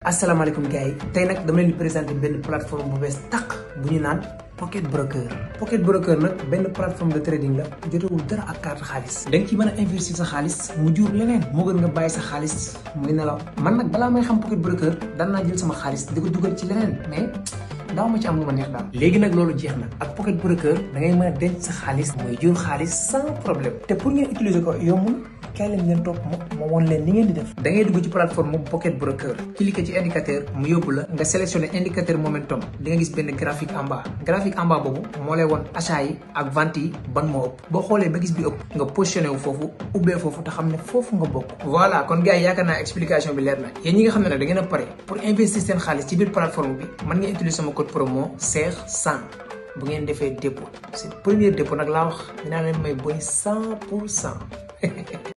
asalaamaaleykum gars yi tey nag dama leen di présenter benn plateforme bu bees tàq bu ñu naan Pocket Broker Pocket Broker nag benn plateforme de trading la jotewul dara ak carte xaalis da nga ci mën a investir sa xaalis mu jur leneen moo gën nga bàyyi sa xaalis muy nelaw man nag balaa may xam Pocket Broker daan naa jël sama xaalis di ko dugal ci leneen mais daaw ma ci am lu ma neex daal léegi nag loolu jeex na ak Pocket Broker da ngay mën a denc sa xaalis muy jur xaalis sans problème te pour ngeen utiliser ko yombul kaay leen ngeen topp ma ma woon leen ni ngeen di def da ngay dugg ci plateforme Pocket Broker cliquer ci indicateur mu yóbbu la nga sélectionné indicateur momentum di nga gis benn graphique en bas graphique en bas boobu moo lay woon achat yi ak vente yi ban moo ëpp boo xoolee ba gis bi ëpp nga positionné wu foofu ubbee foofu te xam ne foofu nga bokk voilà kon gars yi yaakaar naa explication bi leer na yéen ñi nga xam ne nag da ngeen a pare pour investir seen xaalis ci biir plateforme bi mën ngeen utiliser sama code promo Cheikh 100 bu ngeen defee dépôt c'est premier dépôt nag laa wax dinaa leen may boni 100 pour cent